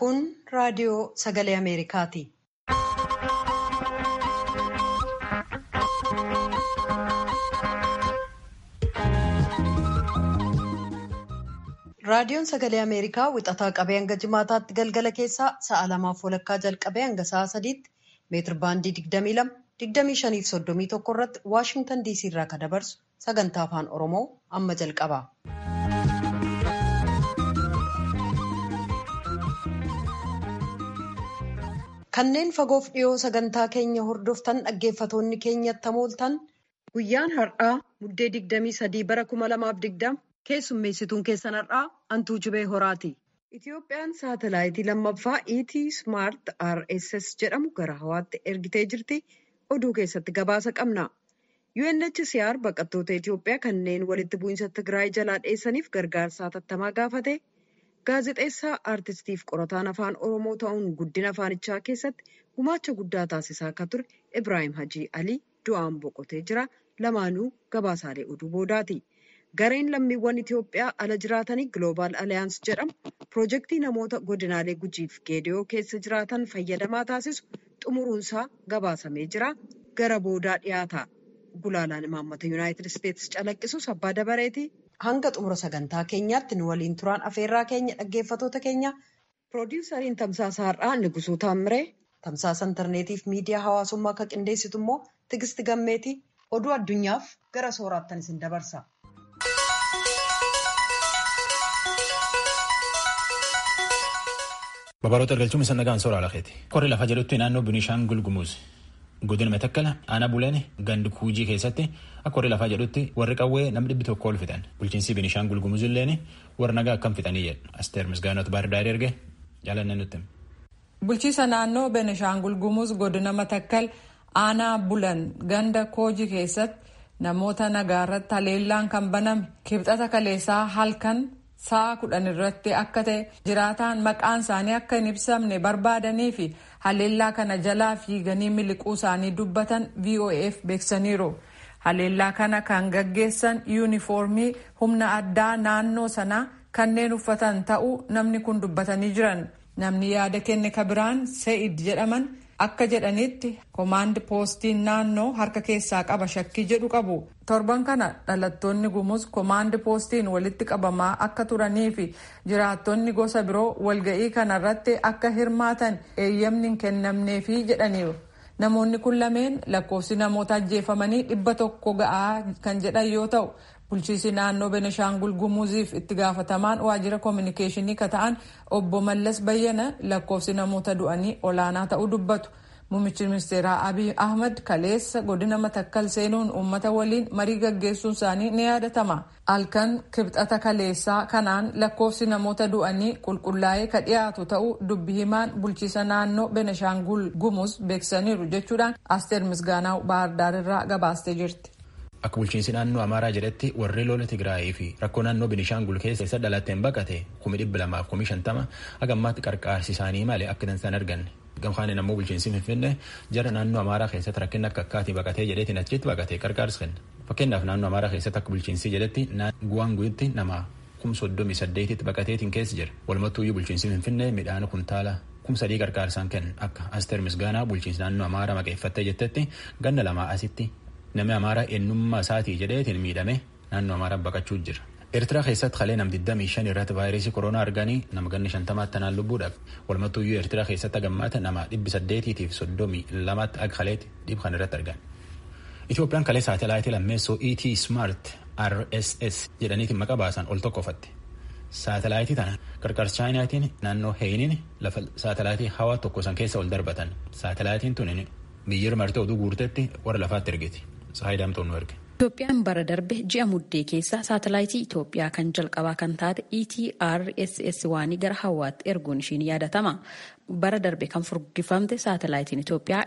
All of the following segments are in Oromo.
Kun raadiyoo sagalee Ameerikaati. Raadiyoon sagalee Ameerikaa wixataa qabee hanga jimaataatti galgala keessaa sa'a lamaaf walakkaa jalqabee hanga sa'a sadiitti meetir baandii 22 25 fi 31 irratti Waashingtan DC irraa kan dabarsu sagantaa afaan Oromoo amma jalqaba. Kanneen fagoof dhiyoo sagantaa keenya hordoftan dhaggeeffatoonni keenyatti hamooltan guyyaan har'aa muddee 23 bara 2020 keessummeessituun keessan har'aa Antuu Jibee Horaati. Itiyoophiyaan saatalaayitii lammaffaa ET Smart RSS jedhamu gara hawaatti ergitee jirti. Oduu keessatti gabaasa qabna. UNHCR baqattoota Itiyoophiyaa kanneen walitti bu'iinsa Tigraay jalaa dheessaniif gargaarsa hatattamaa gaafate. Gaazexeessaa aartistiif qorataan afaan Oromoo ta'uun guddina afaanichaa keessatti gumaacha guddaa taasisaa akka ture Ibraayim Hajii Alii du'aan boqotee jira. Lamaanuu gabaasaalee oduu boodaati. Gareen lammiiwwan Itiyoophiyaa ala jiraatanii Global Alliance jedhamu piroojeektii namoota godinaalee gujiif geediyoo keessa jiraatan fayyadamaa taasisu xumuruunsaa gabaasamee jira. Gara boodaa dhiyaata. Gulaalaan imaammata Yuunaayitid Isteetsi calaqqisus abbaa dabareeti. Hanga xumura sagantaa keenyaatti nu waliin turaan afeerraa keenya dhaggeeffatoota keenya piroodiwusariin tamsaasa har'aa Nigusuu Taamiree tamsaasa intarneetiif miidiyaa hawaasummaa akka qindeessitu immoo Tigisti Gammeeti oduu addunyaaf gara sooraattan isin dabarsa. Babaroota argalchuun isa nagaan soora alakeeti. Korri lafa jedhutti naannoo Binishaangul Gumuz godina Matakkala aanaa Buleen gandi Kuujii keessatti akka korri lafaa jedhutti warri qawwee namni dhibbi tokko ol fixan. Bulchiinsi Binishaangul Gumuz illeen warra nagaa akkam fixanii jedhu. Asteer Misgaanot Baardaari erge jaalanne nutti. Bulchiisa naannoo Binishaangul Gumuz godina Matakkal aanaa Bulan ganda Koojii keessatti namoota nagaa irratti haleellaan kan baname kibxata kaleessaa halkan sa'a kudhan irratti akka ta'e jiraataan maqaan isaanii akka hin ibsamne barbaadanii fi haleellaa kana jalaa fiiganii miliquu isaanii dubbatan voaf beeksaniiru. haleellaa kana kan gaggeessan yuunifoormii humna addaa naannoo sanaa kanneen uffatan ta'uu namni kun dubbatanii jiran namni yaada kenne kabiraan se'id jedhaman akka jedhanitti koomaand poostiin naannoo harka keessaa qaba shakkii jedhu qabu torban kana dhalattoonni gumuz koomaand poostiin walitti qabamaa akka turanii fi jiraattonni gosa biroo walga'ii kanarratti akka hirmaatan eeyyamni hin kennamneefi jedhaniiru. namoonni kun lameen lakkoofsi namoota ajjeefamanii dhibba tokko ga'aa kan jedhan yoo ta'u bulchiisi naannoo beneshaangul gumuziif itti gaafatamaan waajjira koominikeeshinii ka ta'an obbo mallas bayyana lakkoofsi namoota du'anii olaanaa ta'uu dubbatu muummichi ministeeraa abiy ahmad kaleessa godina matakkal seenuun uummata waliin marii gaggeessuun isaanii ni yaadatama halkan kibxata kaleessaa kanaan lakkoofsi namoota du'anii qulqullaa'ee ka dhiyaatu ta'uu dubbi himaan bulchiisa naannoo beneshaangul gumuz beeksisaniiru jechuudhaan asteer misgaanaa baardaar irraa gabaastee jirti. Akka bulchiinsi naannoo Amaaraa jedhetti warri lola Tigraayii fi rakkoo naannoo Binishaangul keessa isa dhalatteen baqate kumi dhibba lamaaf kumi shantama haga ammaatti qarqaarsi isaanii malee akka dansan arganne. Gamkaaniin ammoo bulchiinsi Finfinnee jara naannoo Amaaraa keessatti rakkina akka akkaatii baqatee jedheetiin achitti baqatee qarqaarsi kenna. Fakkeenyaaf naannoo Amaaraa keessatti akka bulchiinsi jedhetti guwaanguutti nama kum soddomii saddeetitti baqateetiin keessa jira. Walumattuuyyuu bulchiinsi Finfinnee midhaan kuntaala kum sadii qarqaarsaan kenna akka Asteer Misgaanaa bulchiinsi naannoo Amaaraa maqeeffattee jettetti ganna lamaa asitti namni amaaraa eenyummaa isaatii jedheetiin miidhame naannoo amaaraa baqachuu jira. Eertiraa keessatti kalee nam 25 irratti vaayirasii koronaa arganii nama ganni 50 tanaan lubbuudhaaf walumattuuyyuu Eertiraa keessatti hagammaata nama 800 fi 32 akka kaleetti dhibba kan irratti argan. Itoophiyaan kalee saatalaayitii lammeessoo ET Smart RSS jedhaniitiin maqaa baasan ol tokkofatte. Saatalaayitii tana qarqarsa chaayinaatiin naannoo heeyiniin lafa saatalaayitii hawaa tokko san keessa ol darbatan. Saatalaayitiin tun biyyir martee oduu guurtetti warra lafaatti ergiti. Saayidaamtoon nu erge. Itoophiyaan bara darbe ji'a muddee keessa saatalaayitii Itoophiyaa kan jalqabaa kan taate ETRSS waanii gara hawaatti erguun ishiin yaadatama. Bara darbe kan furdifamte saatalaayitiin Itoophiyaa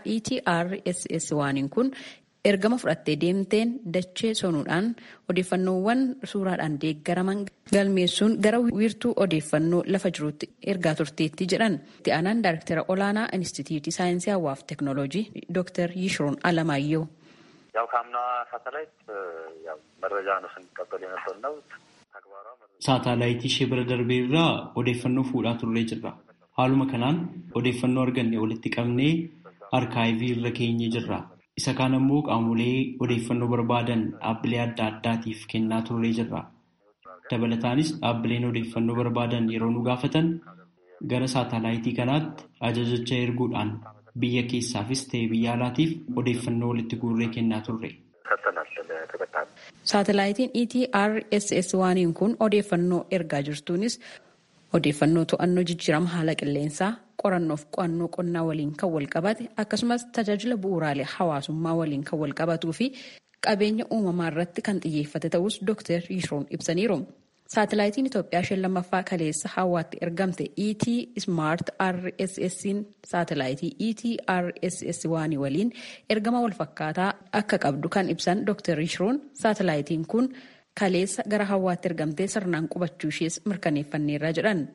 ETRSS waaniin kun ergama fudhattee deemteen dachee sonuudhaan odeeffannoowwan suuraadhaan deeggaraman galmeessuun gara wiirtuu odeeffannoo lafa jirutti ergaa turteetti jedhan. Itti aanaan daayirektara olaanaa Inistituutii Saayinsii Hawaa fi Teeknooloojii Dr. Yishroon Alamaayyoo. ያው ከአምና ሳተላይት ያው መረጃ ነው ስንቀበል የነበር ነው ተግባሯ Saatalaayitii ishee bira darbee irraa odeeffannoo fuudhaa turree jirra. Haaluma kanaan odeeffannoo arganne walitti qabnee arkaayivii irra keenye jirra. Isa kaan ammoo qaamolee odeeffannoo barbaadan dhaabbilee adda addaatiif kennaa turree jirra. Dabalataanis dhaabbileen odeeffannoo barbaadan yeroo nu gaafatan gara saatalaayitii kanaatti ajajicha erguudhaan biyya keessaafis ta'e biyya alaatiif odeeffannoo walitti guurree kennaa turre. Saatalaayitiin ETRSS waaniin kun odeeffannoo ergaa jirtuunis odeeffannoo to'annoo jijjiirama haala qilleensaa qorannoof qo'annoo qonnaa waliin kan wal qabate akkasumas tajaajila bu'uuraalee hawaasummaa waliin kan wal qabatuu fi qabeenya uumamaa irratti kan xiyyeeffate ta'us Dr. Yishroon ibsaniiru. Saatalaayitiin Itoophiyaa isheen lammaffaa kaleessa hawaatti ergamte ET Smart RSS'n saatalaayitii ETRSS waanii waliin ergama walfakkaataa akka qabdu kan ibsan Dr. Yishroon saatalaayitiin kun kaleessa gara hawaatti ergamtee sirnaan qubachuu ishees mirkaneeffanneerra jedhan.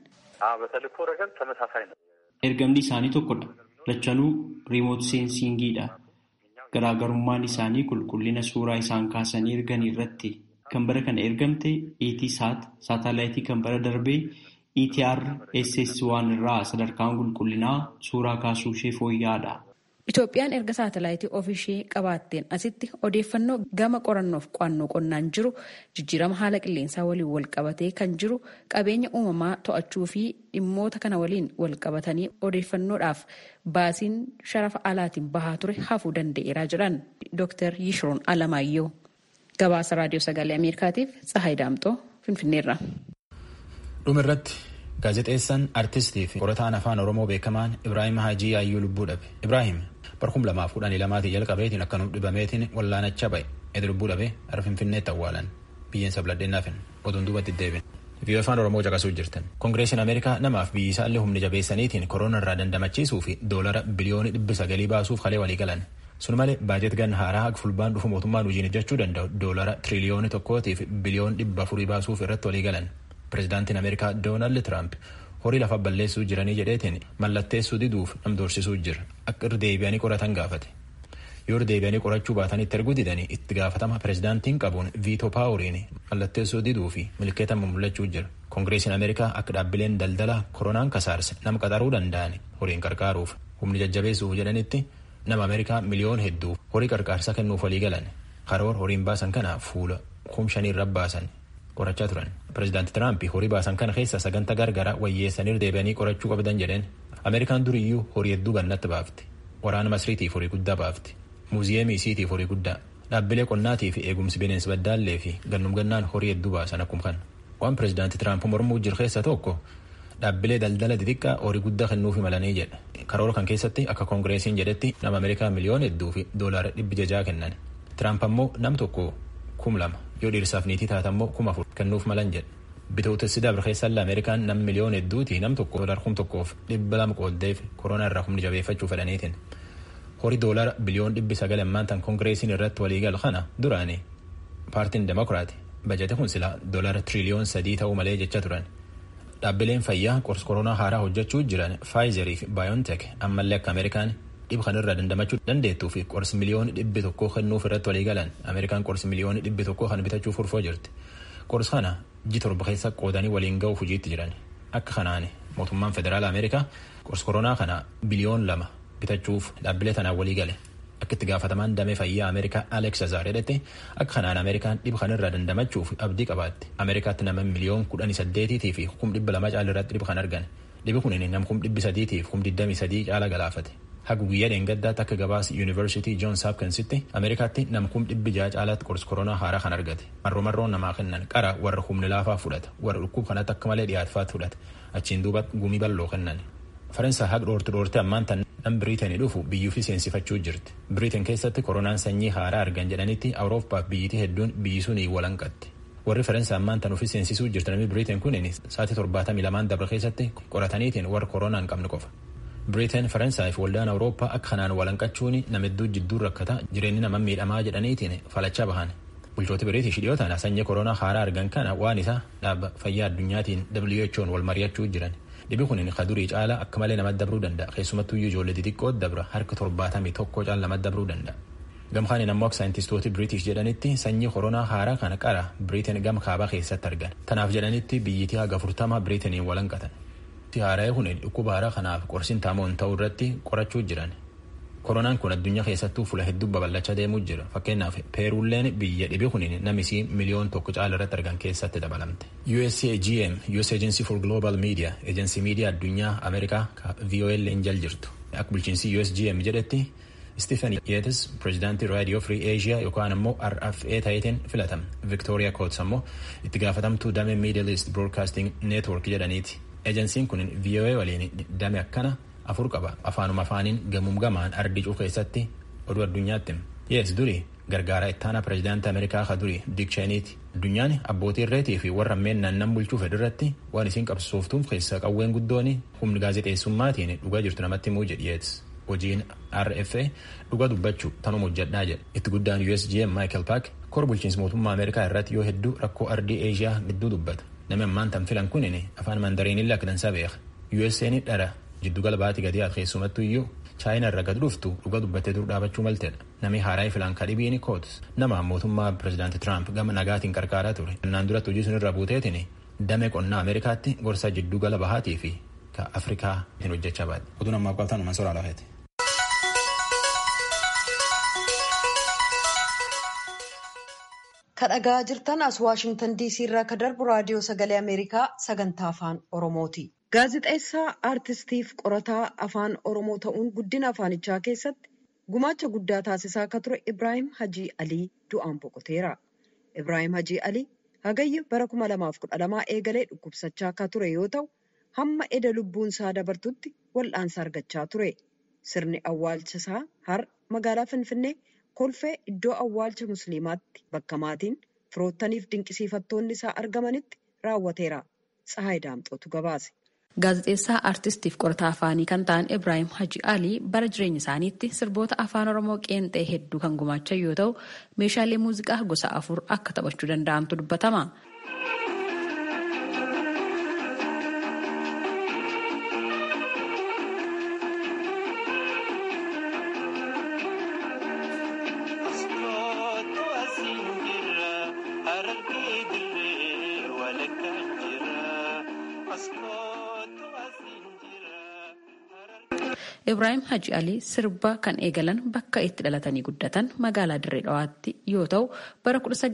Ergamni isaanii tokkodha. Lachanuu riimoot seensiingiidha. Garaagarummaan isaanii qulqullina suuraa isaan kaasanii ergan irratti kan bara kana ergamte ETSAT saatalaayitii kan bara darbee ETRSS1 irraa sadarkaan qulqullinaa suuraa kaasuu ishee fooyya'aadha. Itoophiyaan erga saatalaayitii ofiishee qabaatteen asitti odeeffannoo gama qorannoof qo'annoo qonnaan jiru jijjiirama haala qilleensaa waliin wal qabatee kan jiru qabeenya uumamaa to'achuu fi dhimmoota kana waliin wal qabatanii odeeffannoodhaaf baasiin sharafa alaatiin bahaa ture hafuu danda'eera jedhan Dr. Yishroon Alamaayyoo. Gabaasa Raadiyoo Sagalee Ameerikaatiif Tsahaay Daamxoo Finfinneerra. Dhumirratti gaazexeessaan artistii fi qorataan afaan Oromoo beekamaan Ibraahim Hajii Yaayyuu lubbuu dhabe. Ibraahim barkum lamaaf kudhanii lamaatii jalqabeetiin akkanum dhibameetiin wallaanacha ba'e. Edi lubbuu dhabe gara Finfinneetti awwaalan. Biyyeen sabladheennaafin oduun duubatti deebiin. Biyya afaan Oromoo caqasuu jirtan. Kongireesiin Ameerikaa namaaf biyyi isaallee humni jabeessaniitiin koroona irraa dandamachiisuu fi doolara biliyoonii dhibbi sagalii baasuuf kalee walii galan. Sun malee baajet gan haaraa haga fulbaan dhufu mootummaan hojiin hojjechuu danda'u doolara tiriliyoonii tokkootiif biliyoon dhibba afurii baasuuf irratti walii galan. Pireezidaantiin Ameerikaa Doonaald Tiraamp horii lafa balleessuu jiranii jedheetiin mallatteessuu diduuf nam doorsisuu jira. Akka irra deebi'anii qoratan gaafate. Yoo irra deebi'anii qorachuu baatan itti erguu didanii itti gaafatama pireezidaantiin qabuun viitoo paawuriin mallatteessuu diduu fi milkeeta mul'achuu jira. Kongireesiin Ameerikaa akka dhaabbileen daldala koronaan kasaarse nama qaxaruu danda'an horiin qarqaaruuf humni jajjabeessuuf jedhanitti nama Ameerikaa miliyoon hedduu horii qarqaarsa kennuuf walii galan karoora horiin baasan kana fuula kumshanii irra baasan qorachaa turan. Pireezidaanti Tiraamp horii baasan kana keessa sagantaa gargaraa wayyeessanii deebi'anii qorachuu qabdan jedheen Ameerikaan duriyyuu horii hedduu gannatti baafti. Waraana Masriitiif horii guddaa baafti. Muuziyeemii isiitiif horii guddaa. Dhaabbilee qonnaatii fi eegumsi bineensi baddaallee fi gannum gannaan horii hedduu baasan akkuma kana. Waan pireezidaanti Tiraamp mormuu jiru keessa tokko dhaabbilee daldala xixiqqaa horii guddaa kennuufi malanii jedha. Karoora kan keessatti akka koongireesiin jedhetti nama Ameerikaa miliyoona hedduu fi doolaara dhibbi jajaa kennan. Tiraamp ammoo nam tokko kum lama yoo dhiirsaaf niitii taate ammoo kuma afur kennuuf malan jedha. Bitootessi dabre keessallee Ameerikaan nam miliyoona hedduuti nam tokko doolar kum tokkoof dhibba lama qooddeef koronaa irraa humni jabeeffachuu fedhaniitiin. Horii doolara biliyoon dhibbi sagal ammaan tan koongireesiin irratti waliigalu kana duraani paartiin demokiraati bajete kun silaa doolara tiriliyoon sadii ta'uu malee jecha turan. Dhaabbileen fayyaa qorsa koronaa haaraa hojjechuu jiran Faayizerii fi Baayontek ammallee akka Ameerikaan dhib kanarraa dandamachuu dandeettuu fi qorsi miliyoonni dhibbi tokkoo kennuuf irratti walii galan Ameerikaan qorsi miliyoonni dhibbi tokkoo kan bitachuuf furfoo jirti. Qorsi kana ji torba keessa qoodanii waliin ga'uuf hojiitti jiran. Akka kanaan mootummaan federaala Ameerikaa qorsi koronaa kana biliyoon lama bitachuuf dhaabbilee tanaan walii gale. Akka itti gaafatamaan damee fayyaa Ameerikaa Alex Azar jedhette akka kanaan Ameerikaan dhib kanarraa dandamachuuf abdii qabaatti. Ameerikaatti nama miliyoon kudhanii saddeetiitii fi kum dhibba lama caala irratti dhib kan argan. Dhibi kun nam kum dhibbi sadiitiif kum digdamii sadii caala galaafate. Haga guyyaa dheengaddaatti akka gabaasa Yuunivarsiitii Joons Hopkinsitti Ameerikaatti nam kum dhibbi ja'a caalaatti qorsi koronaa haaraa kan argate. Marroo marroon namaa kennan qara warra humni laafaa fudhata. Warra dhukkub kanatti akka malee dhiyaatfaatti fudhata. Achiin duuba gumii bal'oo kennan. Faransaay haga dhoorti dhoorti ammaan tan nam Biriiteenii dhufu biyyuufi seensifachuu jirti. Biriiteen keessatti koronaan sanyii haaraa argan jedhanitti Awuroopaaf biyyitii hedduun biyyi sun walanqatti. Warri Faransaay ammaan tan ofii seensisuu jirti namni Biriiteen kunin sa'aatii torbaatamii lamaan dabre keessatti qorataniitiin warra koronaa hin qabne qofa. Biriiteen Faransaay fi waldaan Awurooppaa akka kanaan walanqachuun nama hedduu jidduu rakkata jireenyi nama miidhamaa jedhaniitiin falachaa bahan. Bulchooti Biriitish dhiyootaan sanyii koronaa haaraa argan kana waan isa dhaaba fayyaa addunyaatiin WHO'n wal mari'achuu jiran. Dhibi kun ka durii caala akka malee namatti dabruu danda'a. Keessumattuu ijoollee xixiqqoo dabra harka torbaatamii tokko caala namatti dabruu danda'a. Gamkaan ammoo akka saayintistooti Biriitish jedhanitti sanyii koronaa haaraa kana qara Biriiteen gama kaabaa keessatti argan. Tanaaf jedhanitti biyyitii haga furtama Biriiteeniin walanqatan. Haara'ee kun dhukkuba haaraa kanaaf qorsiin taamoon ta'uu irratti qorachuu jiran. Koronaan kun addunyaa keessattuu fuula hedduu babal'achaa deemuu jira. Fakkeenyaaf Peeruulleen biyya dhibe kun namisii miliyoon tokko caala irratti argan keessatti dabalamte. USAGM US Agency for Global Media ejensii miidiyaa addunyaa Ameerikaa VOL injal jirtu. Akka bulchiinsi USGM jedhetti Stephen Yetis pireezidaantii raadiyoo Free Asia yookaan immoo RFA ta'eetiin filatame. Victoria Coates ammoo itti gaafatamtuu damee Middle East Broadcasting Network jedhaniiti. Ejensiin kun VOA waliin dame akkana afur qaba. Afaanuma afaaniin gamuum gamaan ardicuu keessatti oduu addunyaatti. Yees duri gargaaraa ittaanaa pireezidaantii Ameerikaa ka duri Dick Cheneyti. Addunyaan abbootii irreetii fi warra ammeen nan bulchuu fedhirratti waan isiin qabsooftuuf keessa qawween guddoon humni gaazexeessummaatiin dhugaa jirtu namatti himuu jedhi Yeets. Hojiin RFA dhuga dubbachuu tanuma hojjedhaa jedha. Itti guddaan USGM Michael Park kor bulchiinsa mootummaa Ameerikaa irratti yoo hedduu rakkoo ardii Eeshiyaa gidduu dubbata. Namni ammaan tan filan kunin afaan mandariinillee akka dansaa beeka. USA'n dhara jiddugala baatii gadi haa keessumattuu iyyuu chaayinaa irra gad dhuftu dhuga dubbattee dur dhaabachuu maltedha. Namni haaraa filan kadhibiin kootus nama mootummaa pireezidaanti Tiraamp gama nagaatiin qarqaaraa ture. Innaan duratti hojii sun irra buuteetiin damee qonnaa Ameerikaatti gorsa jiddugala bahaatii fi ka Afrikaa hin hojjechaa baate. Oduun ammaa qabatan uuman soraa lafeeti. kadhagaa jirtan as waashingtan diisii irraa ka darbu raadiyoo sagalee ameerikaa sagantaa afaan oromooti gaazixeessaa aartistiif qorataa afaan oromoo ta'uun guddina afaanichaa keessatti gumaacha guddaa taasisaa akka ture ibraahim hajii alii du'aan boqoteera ibraahim hajii alii hagayya bara 2012 eegalee dhukkubsachaa akka ture yoo ta'u hamma eda lubbuun isaa dabartutti wal'aansa argachaa ture sirni awwaalcha isaa har magaalaa finfinnee kolfee iddoo awwaalcha musliimaatti bakka maatiin firoottaniif dinqisiifattoonni isaa argamanitti raawwateera. Tsahaay Daamxootu gabaase. Gaazexeessaa aartistiif qorataa afaanii kan ta'an Ibraahim Haji Alii bara jireenya isaaniitti sirboota afaan Oromoo qeenxee hedduu kan gumaachan yoo ta'u meeshaalee muuziqaa gosa afur akka taphachuu danda'antu dubbatama. Ibraahim Haji Alii sirba kan eegalan bakka itti dhalatanii guddatan magaalaa Dirree Dhawaatti yoo ta'u bara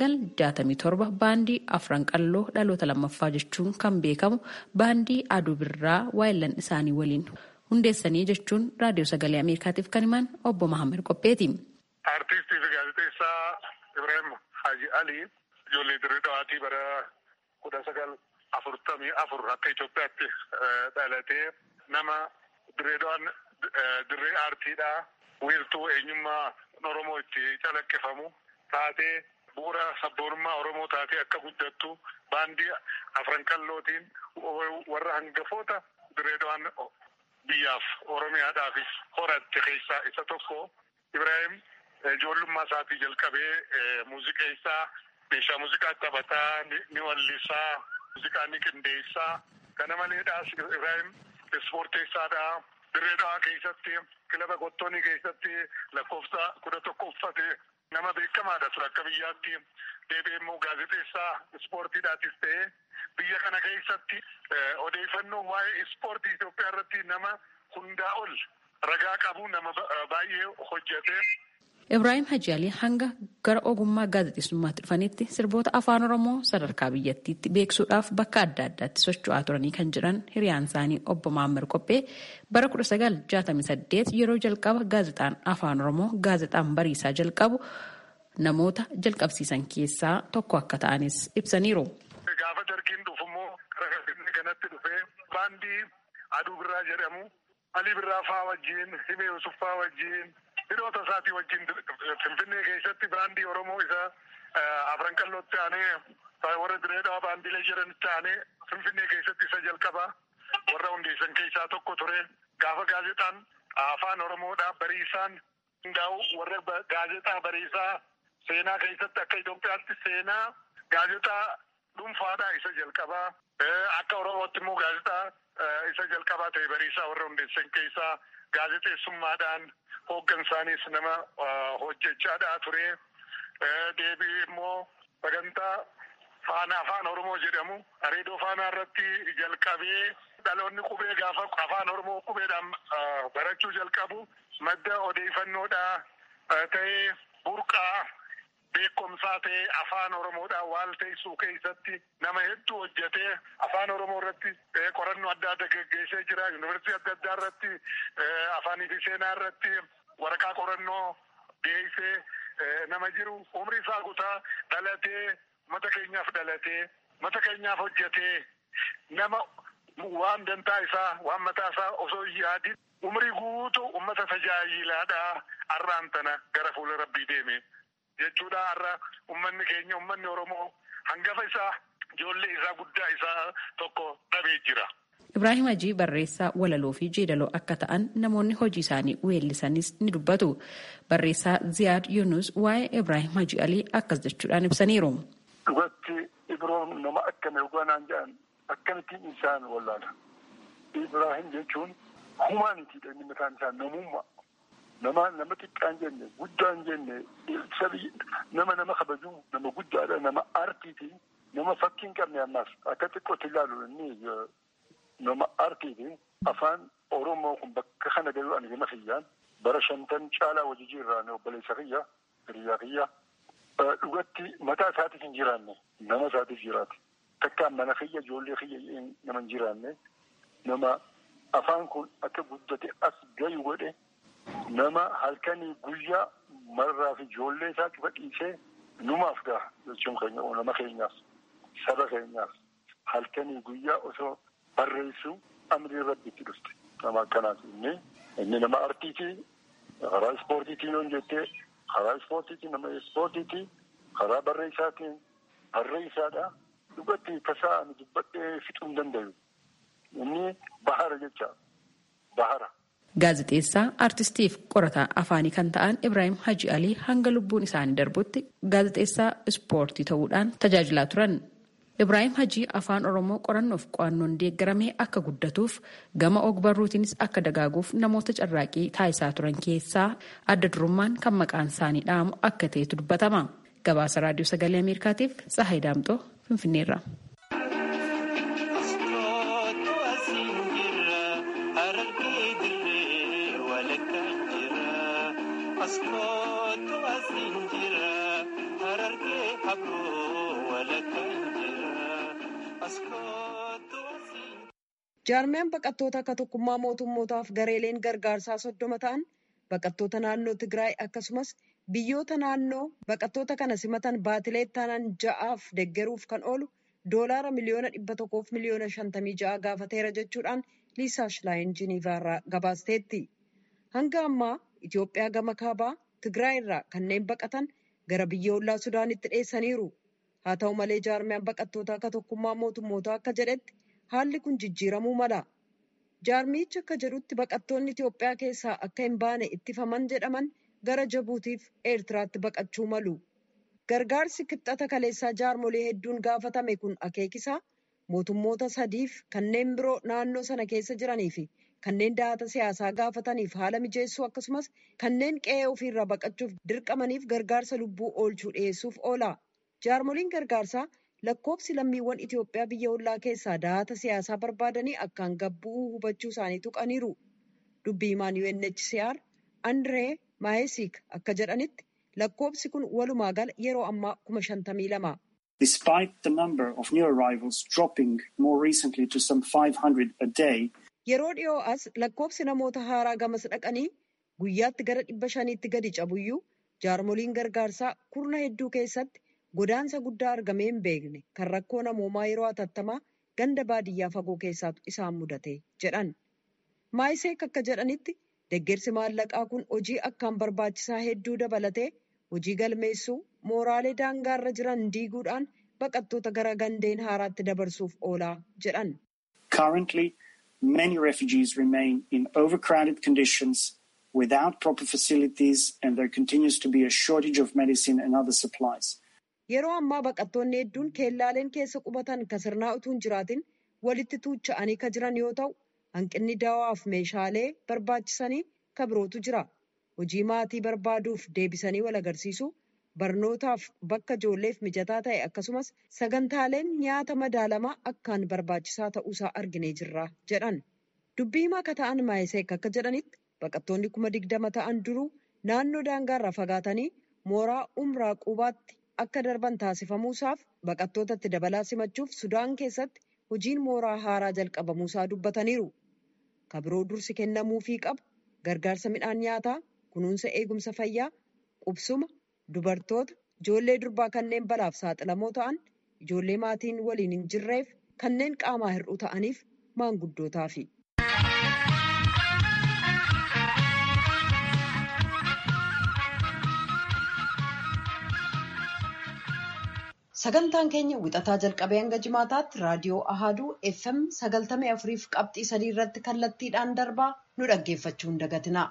1967 baandii afran qalloo dhaloota lammaffaa jechuun kan beekamu baandii aduu birraa waayillan isaanii waliin hundeessanii jechuun raadiyoo sagalee Ameerikaatiif kan himan obbo Mahammad Qopheeti. Aartistii fi gaazexeessaa Ibraahim Haji Alii ijoollee Dirree Dhawaatii bara kudha sagal afurtamii afur akka Itoophiyaatti dhalatee nama Dirree Dhawaan dirree aartiidha. Wiirtuu eenyummaa Oromoo itti calaqqifamu taatee bu'uura sabboonummaa Oromoo taatee akka guddattu baandii afran qallootiin warra hangafoota dirree dhawaan biyyaaf Oromiyaadhaafis horatte keessaa isa tokko. Ibraahim ijoollummaa isaatii jalqabee muuziqeessaa meeshaa muuziqaa taphataa ni wallisaa muuziqaa ni qindeessaa kana maleedhaas Ibraahim ispoorteessaadha. Dirree dhawaa keessatti kilaba qottoonii keessatti lakkoofsa kudha tokko uffate nama beekamaadha ture akka biyyaatti deebi'ee immoo gaazexeessaa ispoortiidhaatis ta'ee biyya kana keessatti odeeffannoo waa'ee ispoortii Itoophiyaa irratti nama hundaa ol ragaa qabu nama baay'ee hojjete. Ibraahim Haji Alii hanga gara ogummaa gaazexeessummaatti dhufanitti sirboota afaan Oromoo sadarkaa biyyattiitti beeksuudhaaf bakka adda addaatti socho'aa turanii kan jiran hiriyaan isaanii obbo Maammar Qophee bara 1968 yeroo jalqaba gaazexaan afaan Oromoo gaazexaan bariisaa jalqabu namoota jalqabsiisan keessaa tokko akka ta'anis ibsaniiru. Gaafa dargiin dhufummoo gara kanatti dhufee baandii aduu birraa jedhamu Alii Birraa faa wajjin Himee Yusuf faa wajjin hidhoota isaatii wajjin Finfinnee keessatti baandii Oromoo isa afran qallootti aanee warra dirree dhawaa baandiilee jedhanitti aanee Finfinnee keessatti isa jalqaba warra hundeessan keessaa tokko ture. Gaafa gaazexaan afaan Oromoodhaa bariisaan hundaa'u warra gaazexaa bariisaa seenaa keessatti akka Itoophiyaatti seenaa gaazexaa dhuunfaadhaa isa jalqabaa. Akka Oromootti immoo gaazexaa isa jalqabaa ta'e bariisaa warra hundeessan keessaa gaazexeessummaadhaan hooggansaanis nama hojjechaadhaa ture. Deebii immoo sagantaa faana afaan Oromoo jedhamu reediyoo faanaa irratti jalqabee dhaloonni qubee gaafa afaan oromoo qubeedhaan barachuu jalqabu madda odeeffannoodhaa ta'ee burqaa beekumsaa ta'ee afaan oromoodhaan waan teessuu keessatti nama hedduu hojjetee afaan oromoo irratti qorannoo adda addaa geggeessee jira yuunivarsiitii adda addaa irratti afaanii fi seenaa irratti waraqaa qorannoo dhiyeessee nama jiru umri isaa guutaa dhalatee mata keenyaaf dhalatee mata keenyaaf hojjetee nama waan dantaa isaa waan mataa isaa osoo hin yaadin umrii guutuu ummata tajaajilaadhaa har'aan tana gara fuula rabbii deeme jechuudha har'a ummanni keenya ummanni oromoo hangafa isaa ijoollee isaa guddaa isaa tokko dhabee jira. Ibraahim Hajii barreessaa walaloo fi jeedaloo akka ta'an namoonni hojii isaanii weellisanis ni dubbatu. Barreessaa Ziyaad Yunus waa'ee Ibraahim Hajii Alii akkas jechuudhaan ibsaniiru. Dhugatti Ibroon nama akkana dhugaanaan jedhan akkamittiin isaan wallaala. Ibraahim jechuun humaanitiidha inni mataan isaa namummaa. Nama nama xiqqaan jenne guddaan jenne sabi nama nama kabaju nama guddaadha nama aartiiti nama fakkiin qabne ammaas akka xiqqootti ilaalu inni nama aartiiti afaan oromoo kun bakka kana galuu ani gama kiyyaan bara shantan caalaa wajji jirraan obboleessa kiyya hiriyaa kiyya dhugatti mataa isaatiif hin jiraanne nama isaatiif jiraate takkaan mana kiyya ijoollee kiyya nama hin jiraanne nama afaan kun akka guddate as gayu godhe nama halkanii guyyaa marraa fi ijoollee isaa cufa dhiisee numaaf gaha jechuun keenya nama keenyaaf saba keenyaaf halkanii guyyaa osoo barreessu amrii rabbi itti dhufte nama akkanaati inni inni nama artiitii karaa ispoortiitiin yoon jettee karaa ispoortiitiin nama ispoortiitii karaa barreessaatiin barreessaadha dhugatti tasaa ani dubbadhee fixuu hin dandayu inni bahara jecha bahara. Gaazexeessaa artistiif qorataa afaanii kan ta'an Ibraahim Haji Alii hanga lubbuun isaanii darbutti gaazexeessaa ispoortii ta'uudhaan tajaajilaa turan. Ibraahim Hajii afaan Oromoo qorannoof qo'annoon deeggaramee akka guddatuuf gama ogbarruutiinis akka dagaaguuf namoota carraaqii taasisaa turan keessaa adda durummaan kan maqaan isaanii dhaamu akka ta'etu dubbatama. Gabaasa Raadiyoo Sagalee Ameerikaatiif Tsahayi Daamxoo Finfinneerra. jaarmiyaan baqattoota akka tokkummaa mootummootaaf gareeleen gargaarsaa soddoma ta'an baqattoota naannoo tigraay akkasumas biyyoota naannoo baqattoota kana simatan baatilee taanaan ja'aaf deggeruuf kan oolu doolaara miliyoona dhibba tokkoof miliyoona shantamii ja'a gaafateera jechuudhaan liisaa shilaayin jiniivaarraa gabaasteetti hanga ammaa itiyoophiyaa gama kaabaa tigraay irraa kanneen baqatan gara biyya ollaa sudaanitti dheessaniiru haa ta'u malee jaarmiyaan baqattoota akka tokkummaa mootummootaa akka jedhetti haalli kun jijjiiramuu mala jaarmichi akka jedhutti baqattoonni itiyoophiyaa keessaa akka hin baane ittifaman jedhaman gara jabuutiif eertiraatti baqachuu malu gargaarsi kibxata kaleessaa jaarmolee hedduun gaafatame kun akeekisaa mootummoota sadiif kanneen biroo naannoo sana keessa jiranii fi kanneen dahata siyaasaa gaafataniif haala mijeessuu akkasumas kanneen qe'ee ofiirraa baqachuuf dirqamaniif gargaarsa lubbuu oolchuu dhiyeessuuf oola jaarmoliin gargaarsaa lakkoofsi lammiiwwan Itiyoophiyaa biyya ollaa keessaa dahata siyaasaa barbaadanii akkaan gabbuu hubachuu isaanii tuqaniiru. Dubbii himaan UNHCR Andree Maayesiik akka jedhanitti lakkoofsi kun walumaa gala yeroo ammaa kuma shantamii lama. Despite the number of new arrivals dropping more recently to some 500 a day, Yeroo dhiyoo as lakkoofsi namoota haaraa gamas dhaqanii guyyaatti gara dhibba shaniitti gadi cabuyyuu jaarmoliin gargaarsaa kurna hedduu keessatti godaansa guddaa argamee hin beekne kan rakkoo namoomaa yeroo hatattamaa ganda baadiyyaa fagoo keessaatu isaan mudate jedhan. Maayiseek akka jedhanitti deggersi maallaqaa kun hojii akkaan barbaachisaa hedduu dabalatee hojii galmeessuu mooraalee daangaarra jiran diiguudhaan baqattoota gara gandeen haaraatti dabarsuuf oolaa jedhan. currently many refugees remain in overcrowded conditions without proper facilities and there continues to be a shortage of medicine and other supplies. Yeroo ammaa baqattoonni hedduun keellaaleen keessa qubatan kan sirnaa utuu hin jiraatin walitti tuucha'anii kan jiran yoo ta'u hanqinni dawaaf meeshaalee barbaachisanii kan birootu jira. Hojii maatii barbaaduuf deebisanii wal agarsiisuu barnootaaf bakka ijoolleef mijataa ta'e akkasumas sagantaaleen nyaata madaalamaa akkaan barbaachisaa ta'uusaa arginee jirra jedhan. Dubbii himaa akka ta'an Maayiseek akka jedhanitti baqattoonni kuma digdama ta'an duruu naannoo daangaarraa fagaatanii mooraa umraa qubaatti akka darban taasifamuusaaf baqattootatti dabalaa simachuuf Sudaan keessatti hojiin mooraa haaraa jalqabamuusaa dubbataniiru. Kabiroo dursi kennamuufii qabu gargaarsa midhaan nyaataa, kunuunsa eegumsa fayyaa, qubsuma, dubartoota, ijoollee durbaa kanneen balaaf saaxilamoo ta'an, ijoollee maatiin waliin hin jirreef kanneen qaamaa hir'uu ta'aniif maanguddootaaf. Sagantaan keenya wixataa jalqabee hanga jimaataatti raadiyoo Ahaduu FM sagaltamii afuriif qabxii sadii irratti kallattiidhaan darbaa nu dhaggeeffachuu hin dagatina.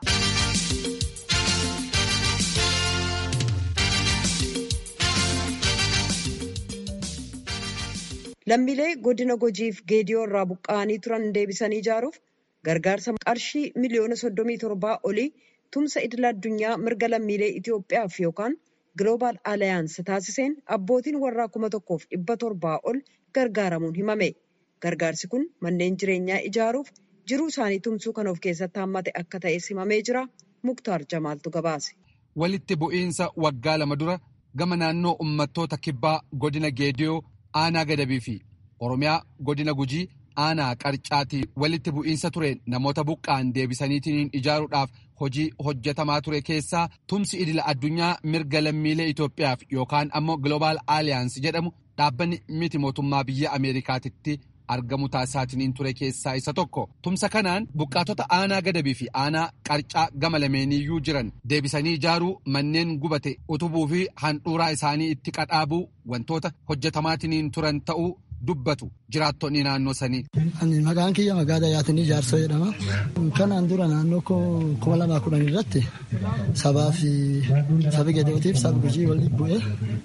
Lammiilee godina Gojiif Geediyoo irraa buqqa'anii turan deebisanii ijaaruuf gargaarsa qarshii miliyoona soddomii torbaa olii tumsa idil addunyaa mirga lammiilee Itoophiyaaf yookaan Global Alliance taasiseen abbootiin warraa kuma tokkoof dhibba torbaa ol gargaaramuun himame. Gargaarsi kun manneen jireenyaa ijaaruuf jiruu isaanii tumsuu kan of keessatti hammate akka ta'es himamee jira. Muktaar Jamaaltu gabaase. Walitti bu'iinsa waggaa lama dura gama naannoo uummattoota kibbaa godina Geediyoo aanaa Gadabii fi Oromiyaa godina Gujii aanaa Qarcaatii walitti bu'iinsa ture namoota buqqaan deebisaniitiin ijaaruudhaaf hojii hojjetamaa ture keessaa tumsi idila addunyaa mirga lammiilee Itoophiyaaf yookaan ammoo Global Alliance jedhamu dhaabbanni miti mootummaa biyya Ameerikaatitti argamu taasisaatiin ture keessaa isa tokko. Tumsa kanaan buqqaatota aanaa gadabii fi aanaa qarcaa gama lameeniyyuu jiran deebisanii ijaaruu manneen gubate utubuu fi handhuuraa isaanii itti qadhaabuu wantoota hojjetamaatiin turan ta'uu dubbatu jiraattonni naannoo sanii. Maqaan kiyya magaalaa Yaatinii Jaarsoo jedhama. Kanaan dura naannoo kuma lamaa kudhan irratti sabaa fi sabi Gedootiif sabi Gujii walitti bu'ee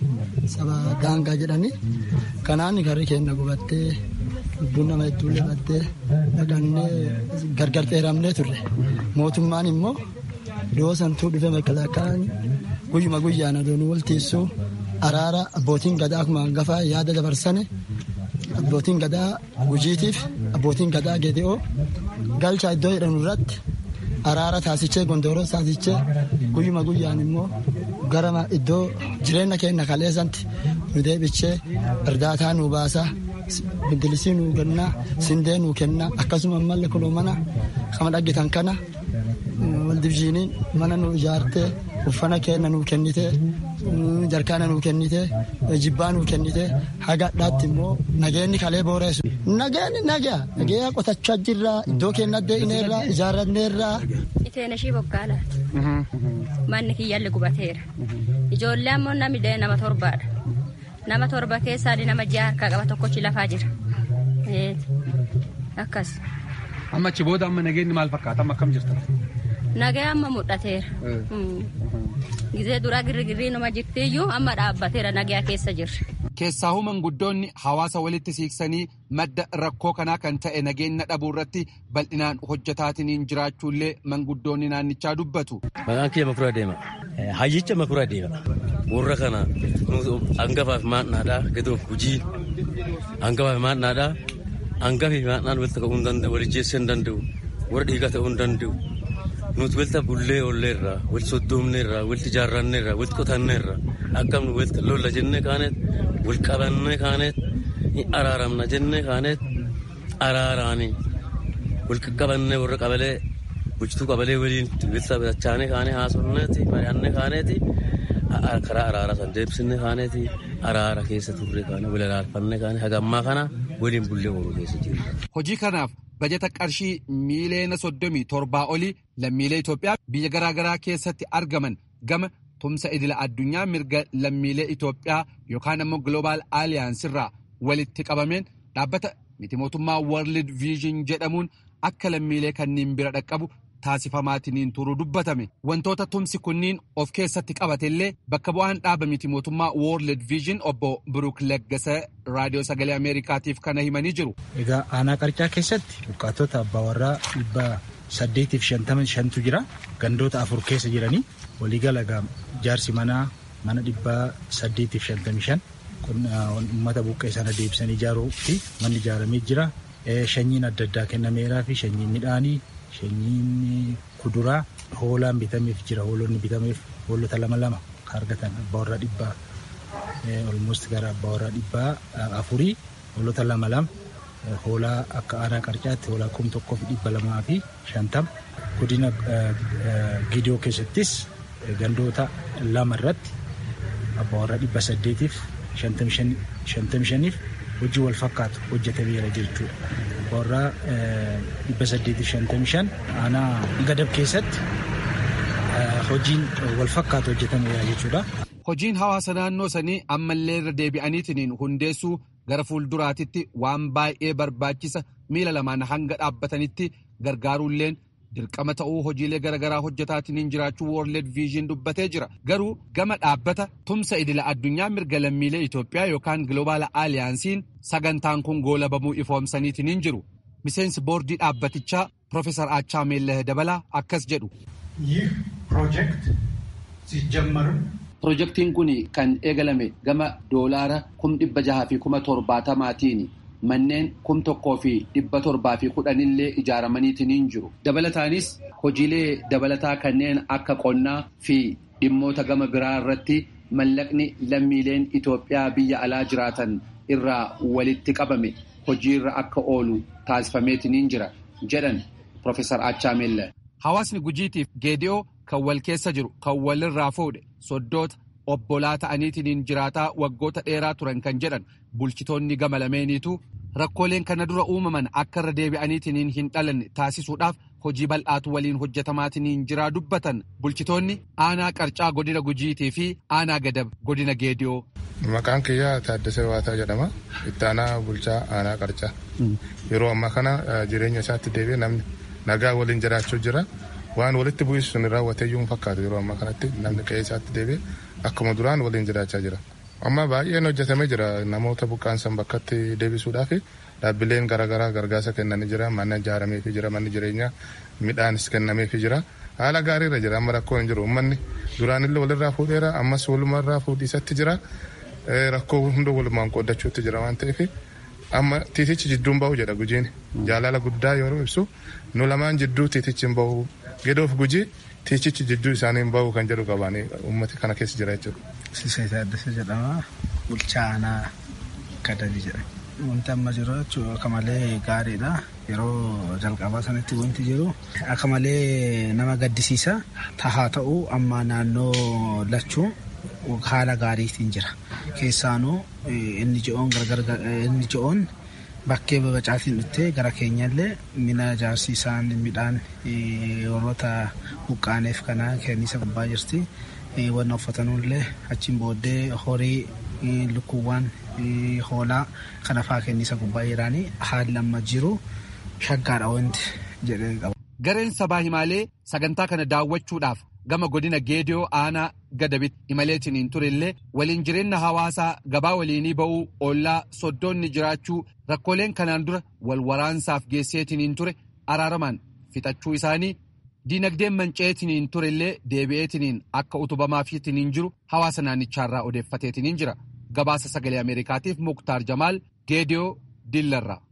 saba daangaa jedhanii kanaan garri keenya gubattee lubbuun nama hedduullee baddee dhaqannee gargar dheeramnee turre. Mootummaan immoo dhiyoo santuu dhufee makalaakaan guyyuma guyyaan adoonuu waltiissuu araara abbootiin gadaa akkuma hangafaa yaada dabarsane abbootiin gadaa gujiitiif abbootiin gadaa gede'oo galchaa iddoo jedhamu irratti araara taasichee gondooroo taasichee guyyuma guyyaan immoo gara iddoo jireenya keenya kaleessanti nu deebichee irdaataa nu baasaa bindilisii nu kennaa sindee nu kennaa akkasuma ammallee kunoo mana kama dhaggitan kana waldibjiiniin mana nu ijaartee uffana keenya nu kennitee jarkaana nu kennitee jibbaa nu kennitee haga addaatti immoo nageenyi kalee booreessu. Nageenyi nagaa nagaa qotachaa jirra iddoo keenya dee'ineerra ijaarranneerra. Iteen ishii bokkaalaati. Manni kiyyalli gubateera. Ijoollee ammoo namni nama torbaadha. Nama torba keessaa nama ja'a harkaa qaba tokkochi lafaa jira. Akkas. Amma achi booda amma nageenyi maal fakkaata amma akkam jirtan? Nagaa amma mul'ateera. Gizee duraa girrigirrii nama jirtiyyuu amma dhaabbateera nagaa keessa jirra. Keessaa manguddoonni hawaasa walitti siiqsanii madda rakkoo kanaa kan ta'e nageenya dhabuu irratti bal'inaan hojjetaatiin jiraachuullee manguddoonni naannichaa dubbatu. Maqaan kiyya makura deema. Hayyicha makura deema. Warra kana hangafaaf maadnaadhaa gadoof hujii hangafaaf maadnaadhaa hangafii maadnaan walitti ka'uu hin danda'u walijjeessuu hin danda'u warra dhiigaa ta'uu hin danda'u. nuti walitti bullee oolleerra walitti soddoomneerra walitti ijaarranneerra walitti qotanneerra akkam nu walitti lolla jennee kaaneet wal qabannee kaaneet ni araaramna jennee kaaneet araaraani wal qaqqabannee warra qabalee bulchituu qabalee waliin walitti tachaanee kaanee haasofneeti mari'annee kaaneeti karaa araara san deebisnee kaaneeti araara keessa turre kaanee wal araarfannee kaanee hagammaa kana waliin bullee ooluu keessa jirra. Hojii kanaaf bajeta qarshii miiliyoona soddomii torbaa olii lammiilee Itoophiyaa biyya garaagaraa keessatti argaman gama tumsa idila addunyaa mirga lammiilee Itoophiyaa yookaan ammoo Global Alliance irraa walitti qabameen dhaabbata miti mootummaa World Vision jedhamuun akka lammiilee kanneen bira dhaqqabu taasifamaatiin turuu dubbatame wantoota tumsi kunniin of keessatti qabatellee bakka bu'aan dhaaba miti mootummaa World Vision obbo Biruk Leggasa raadiyoo sagalee Ameerikaatiif kana himanii jiru. Egaa aanaa qarcaa keessatti buqqaatota abbaa warraa dhibba saddeetiif shantama shantu jira gandoota afur keessa jiranii waliigala jaarsi manaa mana dhibbaa saddeetiif shantamii shan uummata buqqee sana deebisanii ijaaruu fi manni ijaaramee jira. Sanyiin adda addaa kennameeraa fi sanyiin midhaanii, sanyiin kuduraa hoolaan bitameef jira. Hoolonni bitameef hoolota lama lama kan argatan abbaa warraa dhibbaa olmost gara abbaa warraa dhibbaa afurii hoolota lama lama hoolaa akka aanaa qarcaatti hoolaa kum tokkoo fi dhibba lamaa fi shantama godina gidiyoo keessattis gandoota lama irratti abbaa warraa dhibba saddeetiif shantamii shaniif hojii wal fakkaatu hojjetameera jechuudha. Abbaa warraa dhibba saddeetiif shantamii shan aanaa gadab keessatti hojiin wal fakkaatu hojjetameera jechuudha. Hojiin hawaasa naannoo sanii ammallee irra deebi'aniitiin hundeessuu gara fuulduraatitti waan baay'ee barbaachisa miila lamaan hanga dhaabbatanitti gargaaruulleen dirqama ta'uu hojiilee garaagaraa hojjetaatiin jiraachuu World Vision dubbatee jira. Garuu gama dhaabbata tumsa idila addunyaa mirga lammiilee Itoophiyaa yookaan Global Aliyaansiin sagantaan kun goolabamuu ifoomsaniitiin jiru. Miseensi boordii dhaabbatichaa Profeesar Aachaa Meellah Dabalaa akkas jedhu. ይህ ፕሮጀክት ሲጀመርም Pirojektiin kun kan eegalame gama doolaara kum dhibba jaha fi kuma torbaatamaatiin manneen kum tokkoo fi dhibba torbaa fi kudhanillee ijaaramaniitiin jiru. Dabalataanis hojiilee dabalataa kanneen akka qonnaa fi dhimmoota gama biraa irratti mallaqni lammiileen Itoophiyaa biyya alaa jiraatan irraa walitti qabame hojiirra akka oolu taasifameetiin jira jedhan Profeesar Achaa Meellah. Hawaasni gujiitiif geedi'oo kan wal keessa jiru kan walirraa fuudhe soddoota obbolaa ta'aniitiin jiraataa waggoota dheeraa turan kan jedhan bulchitoonni gama lameeniitu rakkooleen kana dura uumaman akka irra deebi'aniitiin hin dhalanne taasisuudhaaf hojii bal'aatu waliin hojjetamaatiin jiraa dubbatan bulchitoonni aanaa qarcaa godina gujiitii fi aanaa gadab godina geediyoo. Maqaan kiyyaa Taaddasee Waataa jedhama. Itti aanaa bulchaa aanaa qarcaa. Yeroo ammaa kana jireenya isaatti deebi'ee namni nagaa waliin jiraachuu jira. Waan walitti bu'isu sun raawwateeyyuu hin fakkaatu yeroo ammaa kanatti namni qe'ee isaatti deebi'ee akkuma duraan waliin jiraachaa jira. Amma baay'een hojjetamee jira namoota buqqaansan bakkatti deebisuudhaaf dhaabbileen garaagaraa gargaarsa kennanii jira manni ijaarameefii jira manni jireenyaa midhaanis kennameefii jira haala gaariirra jira amma rakkoo hin jiru uummanni duraanillee walirraa fuudheera ammas walumarraa fuudhiisatti jira rakkoo hunda walumaan qoodachuutti jira waan ta'eef amma tiitichi jidduun bahu jedha gujiin jaalala guddaa yeroo ibsu nu lamaan jidduu tiitichi hin bahu gedoof gujii tiitichi jidduu isaanii hin bahu kan jedhu qabaanii uummati kana keessa jira jechuudha. Siisee Taaddasee jedhama. Bulchaa aanaa Gadabii jedhama. Wanti amma jiru jechuun akka malee gaariidha. Yeroo jalqabaa sanatti wanti jiru akka malee nama gaddisiisa. Tahaa ta'uu amma naannoo lachuu haala gaariitiin jira. Keessaanuu inni ji'oon gargar inni ji'oon bakkee babacaatiin dhuftee gara keenyallee mina ijaarsiisaan midhaan warroota buqqaaneef kana kenniisa gubbaa jirti. wanna uffatanullee achiin booddee horii lukkuuwwan hoolaa kana faa kenniisa gubbaa jiraanii haalli amma jiru shaggaadha wanti jedhee qaba. Gareen sabaa himaalee sagantaa kana daawwachuudhaaf gama godina geediyoo aanaa gadabitti imaleetiin turellee waliin jireenya hawaasaa gabaa waliinii ba'uu ollaa soddoonni jiraachuu rakkooleen kanaan dura wal waraansaaf geesseetiin ture araaramaan fixachuu isaanii Diinagdeen manca'eetiin turellee deebi'eetiin akka utubamaafiitiin jiru hawaasa naannichaarraa odeeffateetiin jira. Gabaasa sagalee Ameerikaatiif Muktaar Jamaal Geediyoo Dillarraa.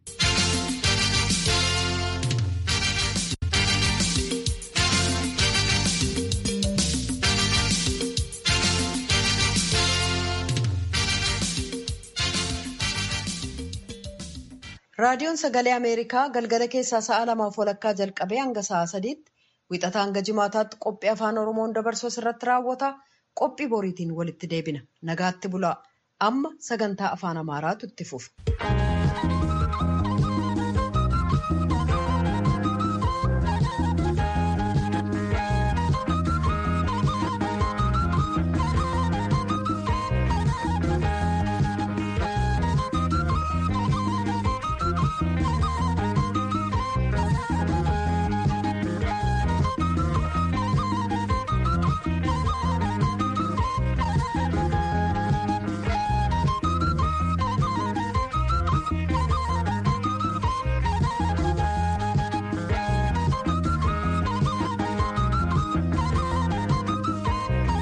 Raadiyoon Sagalee Ameerikaa galgala keessaa sa'a lamaaf walakkaa jalqabee hanga sa'a sadiitti wixataa hanga jimaataatti qophii afaan Oromoon dabarsu irratti raawwata. Qophii boriitiin walitti deebina. Nagaatti bulaa. Amma sagantaa afaan Amaaraatu itti fufa.